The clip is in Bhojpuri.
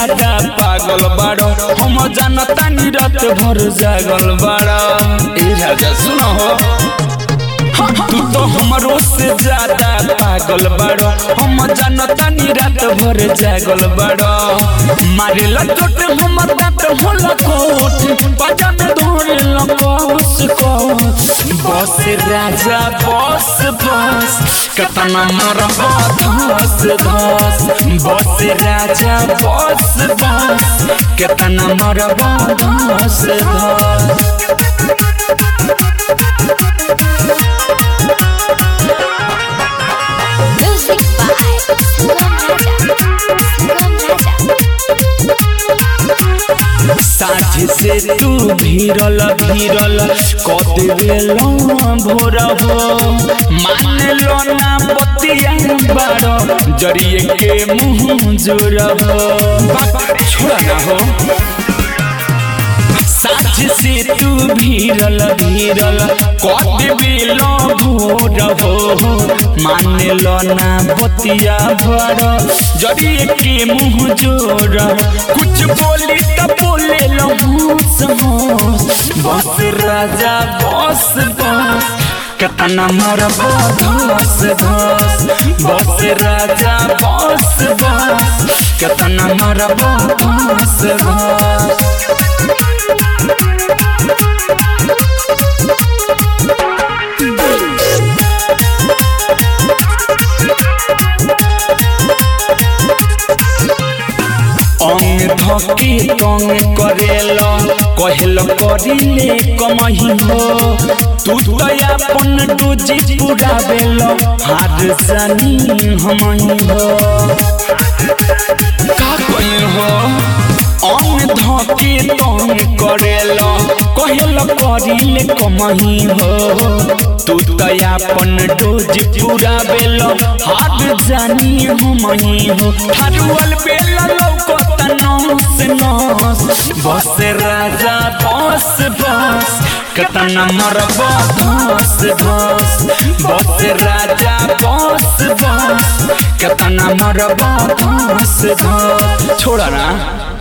ज्यादा पागल बाड़ो हम जानता नी रात भर जागल बाड़ो ए राजा सुनो हो तू तो हमरो से ज्यादा पागल बाड़ो हम जानता नी रात भर जागल बाड़ो मारेला चोट हमर दांत होला कोट बाजा में धोरे लकोस कोस बस राजा बस बस कतना मोर धस धस बस राजा बस बस कतना मोर धस धस Music by Sugam Raja. Sugam Raja. साझ से तू भीरल भीरल कदेल भोर हो मान लो ना बतिया बारो जरिए के मुंह जोर हो बाप छोड़ा ना हो साझ से तू भीरल भीरल कदेल भोर हो मान लो ना बतिया बारो जरिए के मुंह जोर कुछ बोली त बोले लो बस राजा बस बस कतना मोर बस बस बस राजा बस बस कतना मोर बस बस अंग धके तंग करेल कहल करिले कमही हो तू तो अपन डोजी पुरावेल हार जानी हमही हो का कही हो अंग धके तंग करेल कहल करिले कमही हो तू तो अपन डोज पुरावेल हार जानी हमही हो हरुअल बेला लौकत नस नस बस राजा बस बस कतना मर बस बस बस राजा बस बस कतना मर बस बस छोड़ा ना